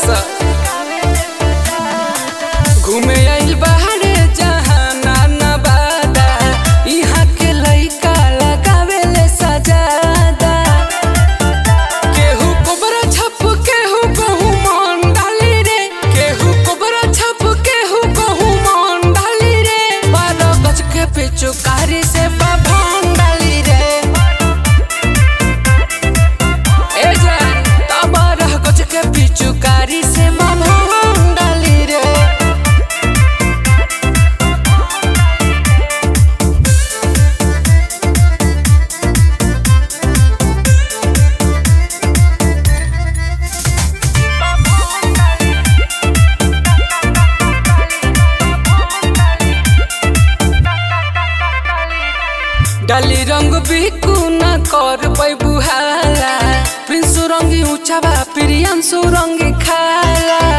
सा घूमे आइल बाहरे जहाना नवादा इहाँ के लइका लगावेले सजादा केहू कोबरा छप केहू कहू मन डाली रे केहू कोबरा छप केहू कहू मन डाली रे बारह गज के पिचुकारी से बाभन डाली रे ए जान ता बारह गज के पिचुकारी से बाभन डाली रे डाली रंग बिकू न कर पैबू हाला प्रिंसु रंगी ऊंचा बा प्रियांशु रंगी खाला